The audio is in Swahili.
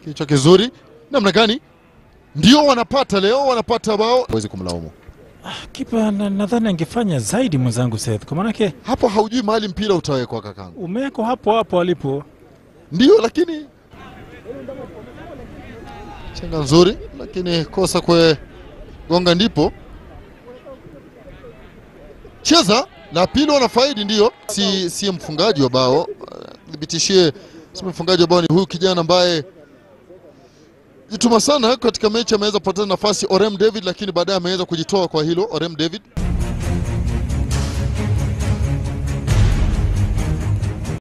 Kichwa kizuri namna gani? Ndio wanapata leo, wanapata bao, huwezi kumlaumu Kipa na- nadhani angefanya zaidi mwenzangu Seth, kwa maanake hapo. Haujui mahali mpira utawekwa kakangu. umewekwa hapo hapo alipo. Ndio, lakini chenga nzuri, lakini kosa kwe gonga ndipo cheza la pili, wanafaidi ndio, si, si mfungaji wa bao. Thibitishie si mfungaji wa bao ni huyu kijana ambaye jituma sana katika mechi, ameweza kupoteza nafasi Orem David, lakini baadaye ameweza kujitoa kwa hilo Orem David.